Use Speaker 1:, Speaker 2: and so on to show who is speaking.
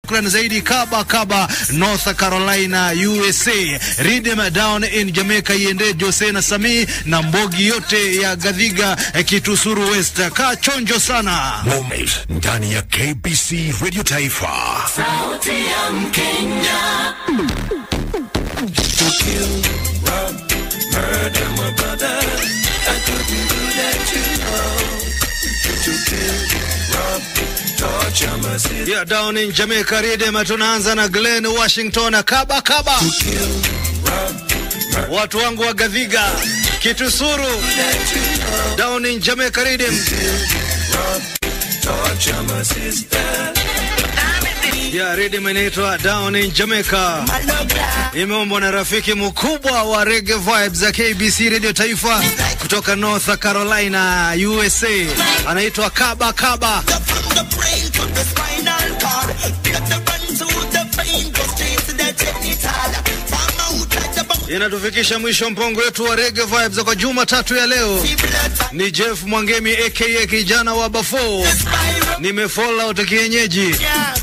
Speaker 1: Shukran zaidi Kaba Kaba, North Carolina, USA. Rhythm down in Jamaica iende Jose na Sami na mbogi yote ya Gadhiga eh, Kitusuru West. Kaa chonjo sana.
Speaker 2: Moment ndani ya KBC Radio Taifa.
Speaker 3: Sauti ya Mkenya.
Speaker 1: Yeah, down in Jamaica Rhythm tunaanza na Glen Washington Kaba Kaba. Watu wangu wa Gadhiga Kitusuru down in Jamaica Rhythm. Yeah, rhythm inaitwa Down in Jamaica. Imeombwa na rafiki mkubwa wa Reggae Vibes za KBC Radio Taifa kutoka North Carolina, USA. Anaitwa Kaba Kaba.
Speaker 4: From the brain to the spinal cord, get the run to the vein, go straight to the genital. From out at the bone,
Speaker 1: Inatufikisha mwisho mpongo wetu wa Reggae Vibes kwa Jumatatu ya leo.
Speaker 4: blood,
Speaker 1: Ni Jeff Mwangemi aka kijana wa Bafo.
Speaker 4: spiral,
Speaker 1: Nimefollow out kienyeji.
Speaker 4: yeah.